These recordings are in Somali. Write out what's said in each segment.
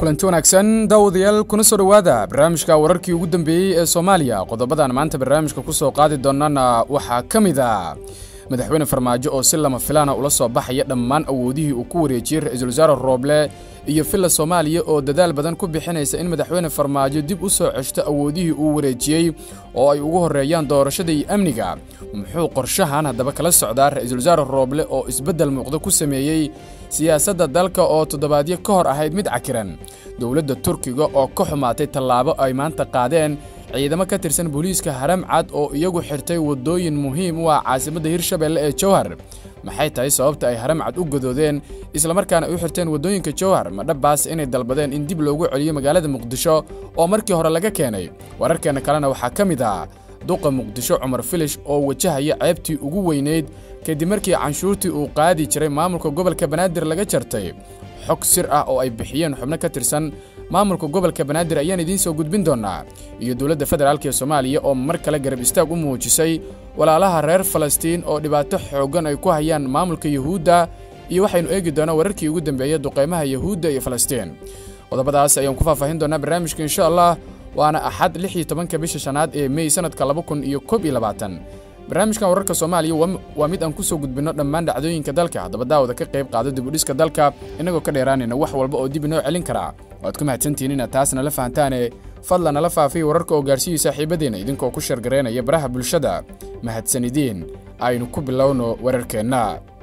kulanti wanaagsan daawadayaal kuna soo dhowaada barnaamijka wararkii ugu dambeeyey ee soomaaliya qodobadan maanta barnaamijka ku soo qaadi doonana waxaa ka mid a madaxweyne farmaajo oo si lama filaana ula soo baxaya dhammaan awoodihii uu ku wareejiyey ra-iisul wasaare rooble iyo villa soomaaliya oo dadaal badan ku bixinaysa in madaxweyne farmaajo dib u soo ceshto awoodihii uu wareejiyey oo ay ugu horreeyaan doorashada iyo amniga muxuu qorshahan haddaba kala socdaa ra-iisul wasaare rooble oo isbeddel muuqdo ku sameeyey siyaasadda dalka oo toddobaadyo ka hor ahayd mid cakiran dowladda turkiga oo ka xumaatay tallaabo ay maanta qaadeen ciidamo ka tirsan booliiska haram cad oo iyagu xirtay waddooyin muhiim u ah caasimadda hirshabelle ee jowhar maxay tahay sababta ay haram cad u gadoodeen islamarkaana ay u xirteen waddooyinka jowhar ma dhabbaas inay dalbadeen in dib loogu celiyo magaalada muqdisho oo markii hore laga keenay wararkeenna kalena waxaa ka mid ah duqa muqdisho cumar filish oo wajahaya ceebtii ugu weynayd kadib markii canshuurtii uu qaadi jiray maamulka gobolka banaadir laga jartay xog sir ah oo ay bixiyeen xubno ka tirsan maamulka gobolka banaadir ayaan idiin soo gudbin doonaa iyo dowladda federaalk ee soomaaliya oo mar kale garab istaag u muujisay walaalaha reer falastiin oo dhibaato xooggan ay ku hayaan maamulka yuhuudda iyo waxaynu eegi doonaa wararkii ugu dambeeyey duqaymaha yuhuudda iyo falastiin qodobadaas ayaan ku faahfaahin doonaa barnaamijka insha allah waana axad lix iyo tobanka bisha shanaad ee mey sanadka laba kun iyo koob iyo labaatan barnaamijkan wararka soomaaliya waa mid aan ku soo gudbinno dhammaan dhacdooyinka dalka haddaba daawada ka qayb qaado dibudhiska dalka innagoo ka dheeraanayna wax walba oo dib inoo celin karaa waad ku mahadsantihiin inaad taas nala fahantaane fadlan nala faafiy wararka oo gaarsiiyey saaxiibadeenna idinkoo ku shargaraynaya baraha bulshada mahadsanidiin aynu ku bilowno wararkeenna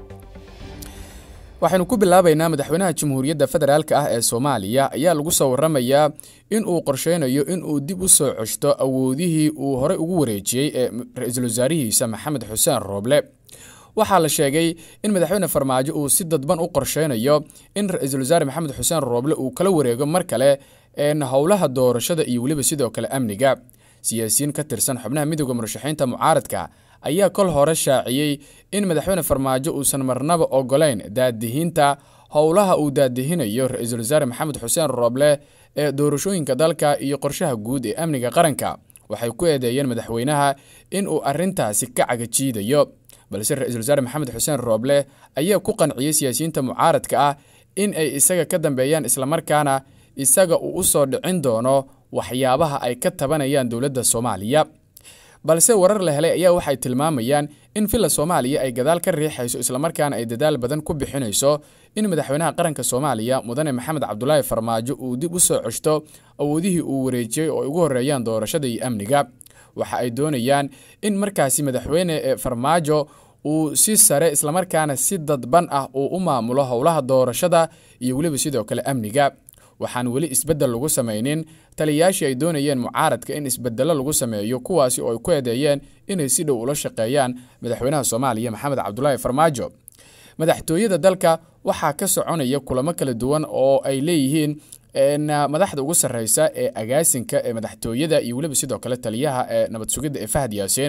waxaynu ku bilaabaynaa madaxweynaha jamhuuriyadda federaalk ah ee soomaaliya ayaa lagu soo warramayaa in uu qorsheynayo in uu dib u soo ceshto awoodihii uu horey ugu wareejiyey ee ra-iisul wasaarihiisa maxamed xuseen rooble waxaa la sheegay in madaxweyne farmaajo uu si dadban u qorsheynayo in ra-iisul wasaare maxamed xuseen rooble uu kala wareego mar kale howlaha doorashada iyo weliba sidoo kale amniga siyaasiyiin ka tirsan xubnaha midooda murashaxiinta mucaaradka ayaa kol hore shaaciyey in madaxweyne farmaajo uusan marnaba ogolayn daadihiinta howlaha uu daadihinayo ra-iisul wasaare maxamed xuseen rooble ee doorashooyinka dalka iyo qorshaha guud ee amniga qaranka waxay ku eedeeyeen madaxweynaha in uu arintaasi ka cagajiidayo balse ra-iisul wasaare maxamed xuseen rooble ayaa ku qanciyey siyaasiyiinta mucaaradka ah in ay isaga ka dambeeyaan islamarkaana isaga uu u soo dhicin doono waxyaabaha ay ka tabanayaan dowladda soomaaliya balse warar la helay ayaa waxay tilmaamayaan in villa soomaaliya ay gadaal ka riixayso islamarkaana ay dadaal badan ku bixinayso in madaxweynaha qaranka soomaaliya mudane maxamed cabdulaahi farmaajo uu dib u soo ceshto awoodihii uu wareejiyey oo ay ugu horreeyaan doorashada iyo amniga waxa ay doonayaan in markaasi madaxweyne farmaajo uu si sare islamarkaana si dadban ah uu u maamulo howlaha doorashada iyo weliba sidoo kale amniga waxaan weli isbeddel lagu samaynin taliyayaashii ay doonayeen mucaaradka in isbedello lagu sameeyo kuwaasi oo ay ku eedeeyeen inay si dhow ula shaqeeyaan madaxweynaha soomaaliya maxamed cabdulaahi farmaajo madaxtooyada dalka waxaa ka soconaya kulamo kala duwan oo ay leeyihiin madaxda ugu sarreysa ee agaasinka ee madaxtooyada iyo weliba sidoo kale taliyaha ee nabad sugidda ee fahad yaasiin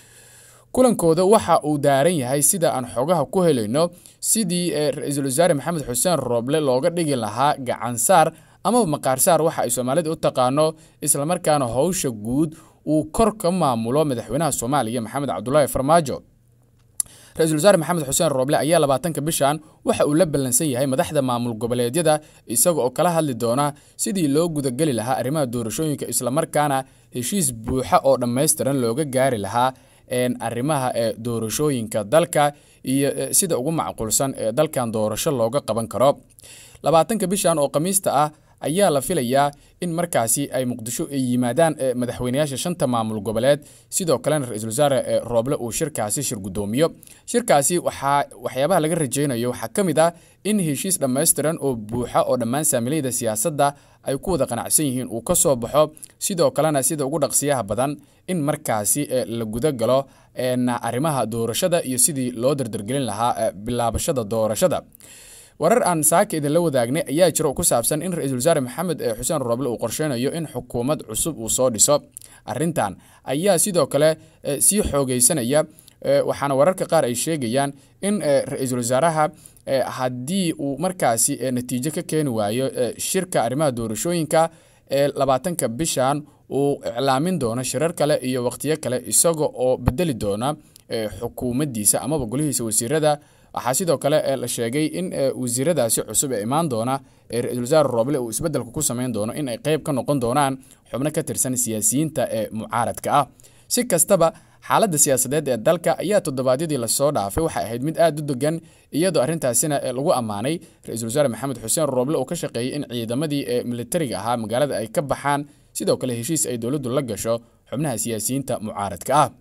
kulankooda waxa uu daaran yahay sida aan xogaha ku helayno sidii ra-iisul wasaare maxamed xuseen rooble looga dhigi lahaa gacansaar amaba maqaarsaar waxa ay soomaalida u taqaano islamarkaana howsha guud uu kor ka maamulo madaxweynaha soomaaliya maxamed cabdulaahi farmaajo ra-iisul wasaare maxamed xuseen rooble ayaa labaatanka bishan waxa uu la ballansan yahay madaxda maamul goboleedyada isaga oo kala hadli doona sidii loo gudageli lahaa arrimaha doorashooyinka islamarkaana heshiis buuxa oo dhammaystiran looga gaari lahaa arrimaha ee doorashooyinka dalka iyo sida ugu macquulsan ee dalkan doorasho looga qaban karo labaatanka bishan oo khamiista ah ayaa la filayaa in markaasi ay muqdisho ay yimaadaan madaxweynayaasha shanta maamul goboleed sidoo kalena ra-iisul wasaare rooble uu shirkaasi shir guddoomiyo shirkaasi waxaa waxyaabaha laga rajaynayo waxaa ka mid ah in heshiis dhammaystiran oo buuxa oo dhammaan saamilayda siyaasadda ay ku wada qanacsan yihiin uu ka soo baxo sidoo kalena sida ugu dhaqsiyaha badan in markaasi la guda galo arrimaha doorashada iyo sidii loo dardargelin lahaa bilaabashada doorashada warar aan saaka idinla wadaagnay ayaa jira oo ku saabsan in ra-iisul wasaare maxamed xuseen rooble uu qorsheynayo in xukuumad cusub uu soo dhiso arintan ayaa sidoo kale sii xoogeysanaya waxaana wararka qaar ay sheegayaan in ra-iisul wasaaraha haddii uu markaasi natiijo ka keeni waayo shirka arrimaha doorashooyinka ee labaatanka bishan uu iclaamin doono shirar kale iyo wakhtiyo kale isaga oo bedeli doona xukuumaddiisa amaba golihiisa wasiirada waxaa sidoo kale la sheegay in wasiiradaasi cusub ee imaan doona ee ra-iisul wasaare rooble uu isbeddelka ku samayn doono in ay qayb ka noqon doonaan xubno ka tirsan siyaasiyiinta ee mucaaradka ah si kastaba xaaladda siyaasadeed ee dalka ayaa toddobaadyadii lasoo dhaafay waxay ahayd mid aad u degan iyadoo arrintaasina lagu ammaanay ra-iisul wasaare maxamed xuseen rooble oo ka shaqeeyey in ciidamadii ee militariga ahaa magaalada ay ka baxaan sidoo kale heshiis ay dowladdu la gasho xubnaha siyaasiyiinta mucaaradka ah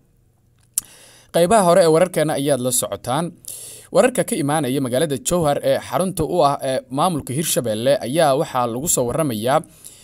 qaybaha hore ee wararkeena ayaad la socotaan wararka ka imaanaya magaalada jowhar ee xarunta u ah ee maamulka hirshabelle ayaa waxaa lagu soo waramayaa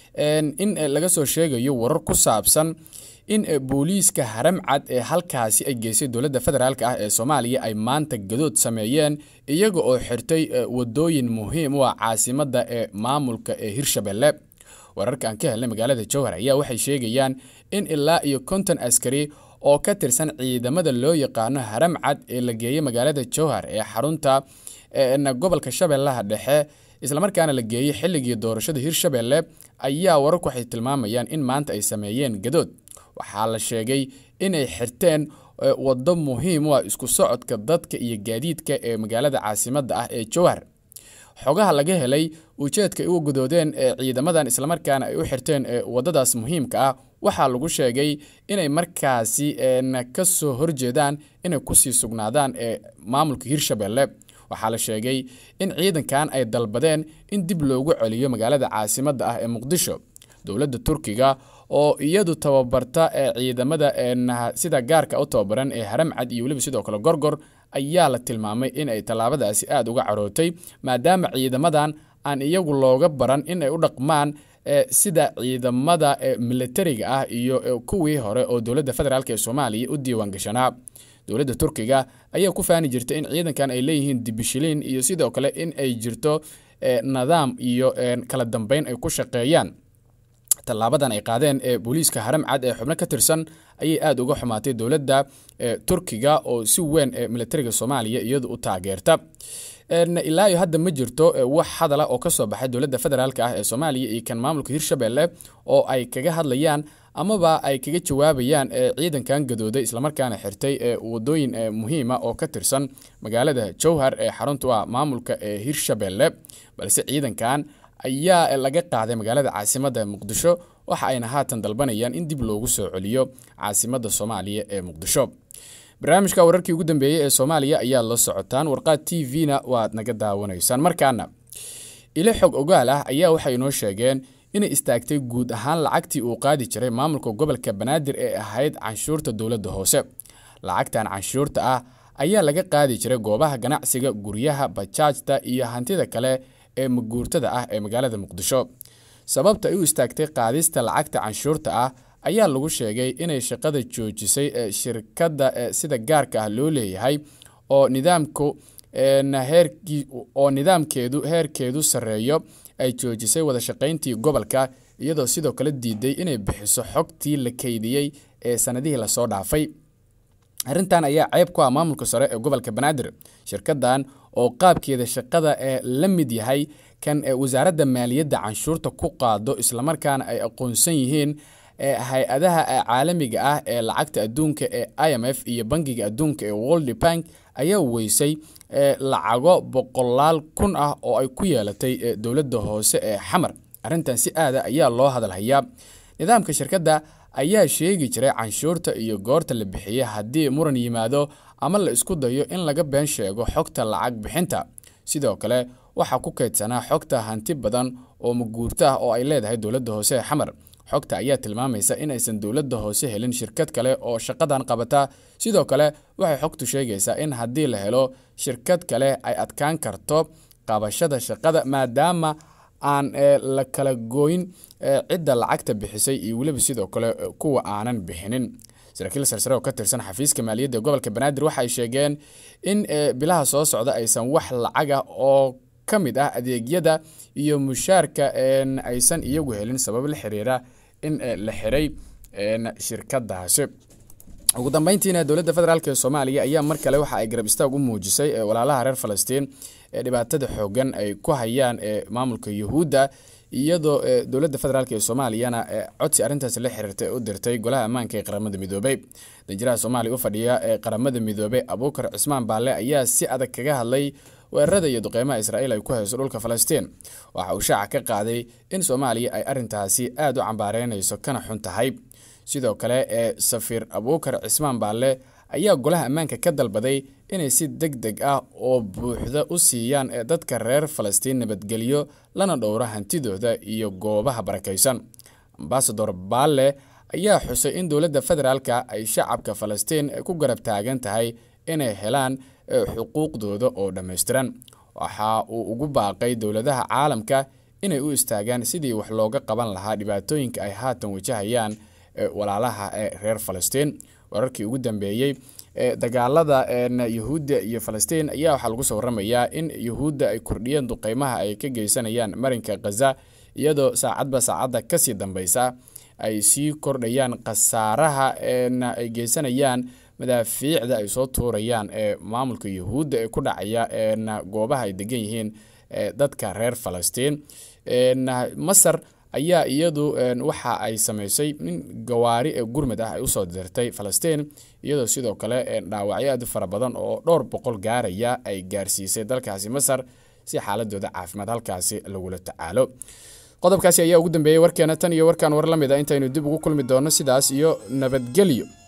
in laga soo sheegayo warar ku saabsan in booliiska haramcad ee halkaasi ay geysay dowladda federaalk ah ee soomaaliya ay maanta gadood sameeyeen iyaga oo xirtay wadooyin muhiim u ah caasimada ee maamulka ee hirshabelle wararka aan ka helnay magaalada jowhar ayaa waxay sheegayaan in ilaa iyo konton askari oo ka tirsan ciidamada loo yaqaano haramcad ee la geeyey magaalada jowhar ee xarunta gobolka shabeellaha dhexe islamarkaana la geeyey xilligii doorashada hirshabelle ayaa wararku waxay tilmaamayaan in maanta ay sameeyeen gadood waxaa la sheegay inay xirteen waddo muhiim u ah isku socodka dadka iyo gaadiidka ee magaalada caasimadda ah ee jowhar xogaha laga helay ujeedka ay u gudoodeen ee ciidamadan islamarkaana ay u xirteen waddadaas muhiimka ah waxaa lagu sheegay inay markaasi ka soo horjeedaan inay kusii sugnaadaan ee maamulka hirshabelle waxaa la sheegay in ciidankan ay dalbadeen in dib loogu celiyo magaalada caasimadda ah ee muqdisho dowladda turkiga oo iyadu tababarta ee ciidamada sida gaarka u tababaran ee haramcad iyo weliba sidoo kale gorgor ayaa la tilmaamay in ay tallaabadaasi aada uga carootay maadaama ciidamadan aan iyagu looga baran in ay u dhaqmaan sida ciidamada militariga ah iyo kuwii hore oo dowladda federaalk ee soomaaliya u diiwaan gashanaa dowladda turkiga ayaa ku faani jirta in ciidankan ay leeyihiin dibishiliin iyo sidoo kale in ay jirto nidaam iyo kala dambeyn ay ku shaqeeyaan tallaabadan ay qaadeen ee booliiska haramcad ee xubno ka tirsan ayay aada uga xumaatay dowladda turkiga oo si weyn ee militariga soomaaliya iyadu u taageerta ilaa iyo hadda ma jirto wax hadala oo kasoo baxay dowladda federaalk ah ee soomaaliya iyo kan maamulka hirshabelle oo ay kaga hadlayaan amaba ay kaga jawaabayaan ciidankan gadooday islamarkaana xirtay wadooyin muhiima oo ka tirsan magaalada jowhar ee xaruntu ah maamulka ee hirshabelle balse ciidankan ayaa laga qaaday magaalada caasimadda muqdisho waxa ayna haatan dalbanayaan in dib loogu soo celiyo caasimadda soomaaliya ee muqdisho barnaamijka wararkii ugu dambeeyey ee soomaaliya ayaad la socotaan warqaad t v-na waad naga daawanaysaan markaana ilo xog ogaal ah ayaa waxay inoo sheegeen inay istaagtay guud ahaan lacagtii uu qaadi jiray maamulka gobolka banaadir ee ahayd canshuurta dowladda hoose lacagtan canshuurta ah ayaa laga qaadi jiray goobaha ganacsiga guryaha bajaajta iyo hantida kale ee maguurtada ah ee magaalada muqdisho sababta ay u istaagtay qaadista lacagta canshuurta ah ayaa lagu sheegay inay shaqada joojisay shirkadda sida gaarka ah loo leeyahay oo nidaamku oo nidaamkeedu heerkeedu sarreeyo ay joojisay wada shaqayntii gobolka iyadoo sidoo kale diiday inay bixiso xogtii la keydiyey ee sanadihii lasoo dhaafay arrintan ayaa ceeb ku ah maamulka sare ee gobolka banaadir shirkadan oo qaabkeeda shaqada ee la mid yahay kan wasaaradda maaliyadda canshuurta ku qaado islamarkaana ay aqoonsan yihiin hay-adaha caalamiga ah ee lacagta adduunka ee i m f iyo bangiga adduunka ee world bank ayaa weysay lacago boqolaal kun ah oo ay ku yeelatay dowladda hoose ee xamar arrintan si aada ayaa loo hadalhayaa nidaamka shirkadda ayaa sheegi jiray canshuurta iyo goorta la bixiyey haddii muran yimaado ama la isku dayo in laga been sheego xogta lacag bixinta sidoo kale waxaa ku kaydsanaa xogta hanti badan oo maguurto ah oo ay leedahay dowladda hoose ee xamar xogta ayaa tilmaamaysa inaysan dowladda hoose helin shirkad kale oo shaqadan qabata sidoo kale waxay xogtu sheegaysaa in haddii la helo shirkad kale ay adkaan karto qabashada shaqada maadaama aan la kala gooyn cidda lacagta bixisay iyo weliba sidoo kale kuwa aanan bixinin saraakiil sarsare oo ka tirsan xafiiska maaliyadda ee gobolka banaadir waxay sheegeen in bilaha soo socda aysan wax lacaga oo ka mid ah adeegyada iyo mushaarka aysan iyagu helin sabab la xiriira in la xiray shirkadaasi ugu dambeyntiina dowladda federaalk ee soomaaliya ayaa mar kale waxa ay garab istaag u muujisay walaalaha reer falastiin ee dhibaatada xoogan ay ku hayaan ee maamulka yuhuudda iyadoo dowladda federaalk ee soomaaliyana codsi arrintaasi la xiriirtay u dirtay golaha ammaanka ee qaramada midoobey danjiraha soomaaliya u fadhiya ee qaramada midoobey abuukar cismaan baalle ayaa si adag kaga hadlay weerarada iyo duqeymaha israa'iil ay ku hayso dhulka falastiin waxa uu shaaca ka qaaday in soomaaliya ay arrintaasi aada u cambaareynayso kana xun tahay sidoo kale ee safiir abuukar cismaan baalle ayaa golaha ammaanka ka dalbaday inay si deg deg ah oo buuxda u siiyaan ee dadka reer falastiin nabadgelyo lana dhowro hantidooda iyo goobaha barakaysan ambasador baalle ayaa xusay in dowladda federaalka ay shacabka falastiin ku garab taagan tahay inay helaan xuquuqdooda oo dhammaystiran waxa uu ugu baaqay dowladaha caalamka inay u istaagaan sidii wax looga qaban lahaa dhibaatooyinka ay haatan wajahayaan walaalaha ee reer falastiin wararkii ugu dambeeyey dagaalada yuhuudda iyo falastiin ayaa waxaa lagu soo waramayaa in yuhuudda ay kordhiyeen duqeymaha ay ka geysanayaan marinka khaza iyadoo saacadba saacadda kasii dambeysa ay sii kordhayaan khasaaraha ay geysanayaan madaafiicda ay soo tuurayaan ee maamulka yuhuudda ee ku dhacaya goobaha ay degan yihiin dadka reer falastiin masar ayaa iyadu waxa ay samaysay in gawaari ee gurmud ah ay usoo dirtay falastiin iyadoo sidoo kale dhaawacyo aad u fara badan oo dhowr boqol gaaraya ay gaarsiisay dalkaasi masar si xaaladooda caafimaad halkaasi lagula tacaalo qodobkaasi ayaa ugu dambeeyey warkeena tan iyo warkaan war la mid a intaynu dib ugu kulmi doonno sidaas iyo nabadgelyo